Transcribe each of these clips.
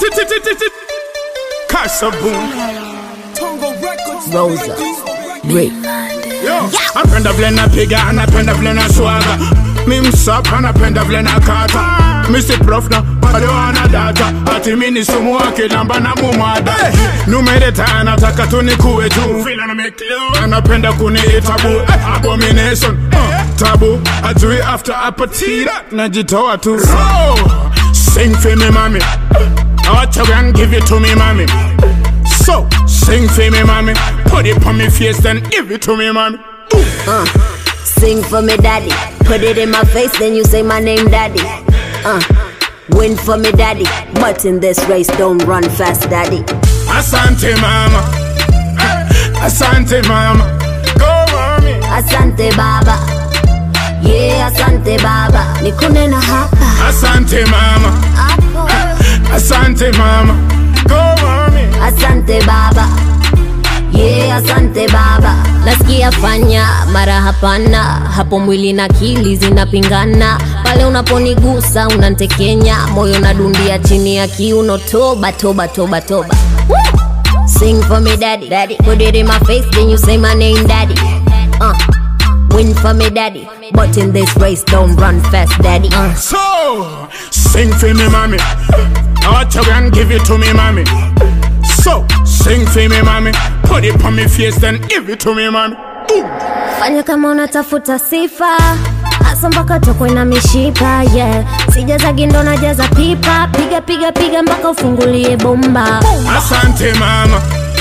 Kasaboom. Rosa. Rick. Yo, napenda vile napiga, anapenda vile na swaga. Mi msapa, anapenda vile na kata. Misi prof na bado ana data. Ati mi ni sumu wake namba na mumada. Numereta anataka tu nikuwe juu. Vile na make love. Anapenda kuniita bu. Eh, Abomination. Uh, tabu. Ajui after apatira. Najitoa tu. So, sing for me mami. Watch you and give it to me mami. So, sing for me, mommy. Put it on me face, then give it to me, mommy. Uh, sing for me, daddy. Put it in my face, then you say my name, daddy. Uh, win for me, daddy. But in this race, don't run fast, daddy. Asante, mama. Asante, mama. Go, mommy. Asante baba. Yeah, asante baba. Nikune na hapa. Asante, mama. Hapo. Asante, mama. Go, mommy. Asante baba. Yeah, asante baba. Nasikia fanya mara hapana, hapo mwili na akili zinapingana. Pale unaponigusa unantekenya, moyo nadundia chini ya kiuno. Toba toba toba toba. Woo! Sing for me daddy, daddy. Put it in my face, then you say my name, daddy. Uh, win for me daddy, but in this race don't run fast, daddy. Uh. So, sing for me, mommy. Watch you and give it to me, mommy. So, sing for me, mommy. Put it on me face, then give it to me, mommy. Ooh. fanya kama unatafuta sifa hasa mpaka tokwe na mishipa yeah. sijazagi ndo najaza pipa piga piga piga mpaka ufungulie bomba Asante, mama.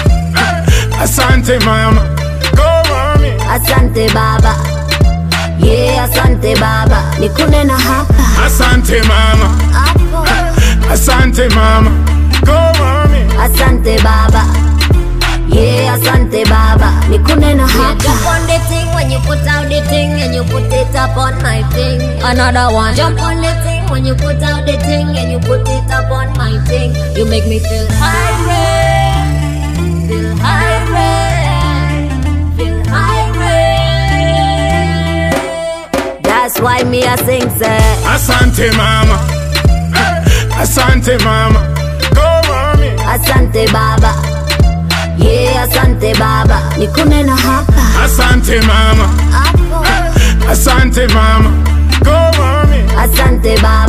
Asante, mama. Go, mommy. asante baba yeah, asante baba nikune na hapa Asante, mama. hapo Asante, mama. Go, mommy. asante baba yeah, asante baba nikune na hapa Jump on the thing when you put out the thing and you put it up on my thing. another one Jump on the thing when you put out the thing and you put it up on my thing. You make me feel high, feel high, feel high. that's why me I sing say Asante, mama. Asante, mama. Go, mommy. asante baba yeah, asante baba nikune na hapa Asante, mama. hapo Asante, mama. Go, mommy. asante baba